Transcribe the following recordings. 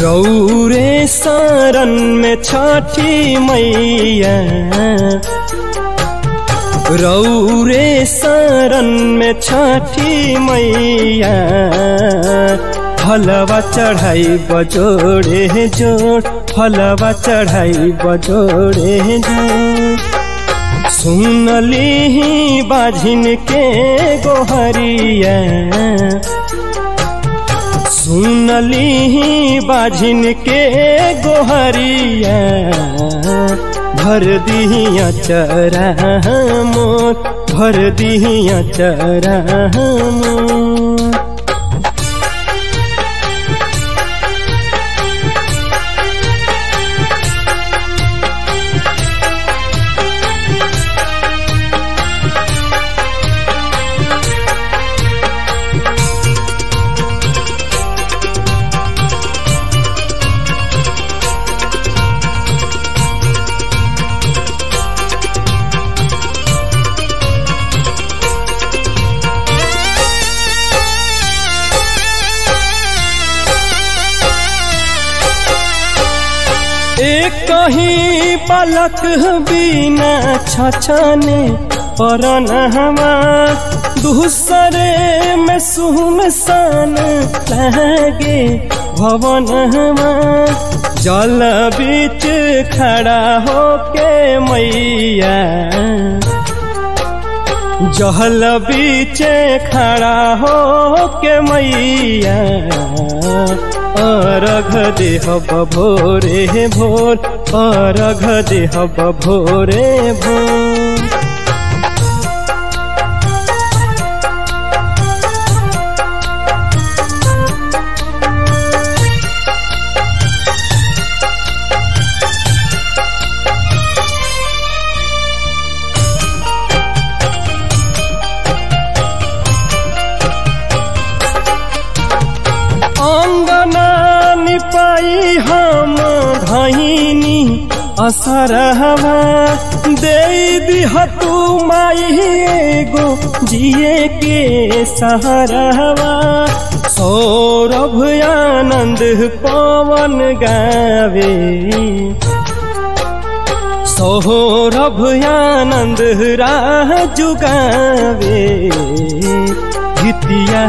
रौरे शरण में छठी मैया रौरे शरण में छठी मैया फलवा चढ़ाई बजोड़े जोड़ फलवा चढ़ाई बजोड़े जोड़ सुनली बाझिन के गोहरिया सुनली बाझिन के गोहरिया भर दिया चरा मोर भर दिया चरा मोर एक कहीं पलक बिना छछने परन हमार दूसरे में सुनसान लगे भवन हमार जल बीच खड़ा होके मैया जहल बीचे खड़ा होके मैया अरघ देह भोरे भोर अरघ देह भोरे भोर अंगना निपाई हम धैनी असर हवा दे दिहतु माई एगो जिए के सहरवा सौरभ आनंद पवन गावे सौरभ आनंद राह जुगावे गीतिया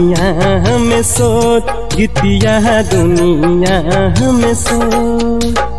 दुनिया में सोच गीतिया दुनिया में सोच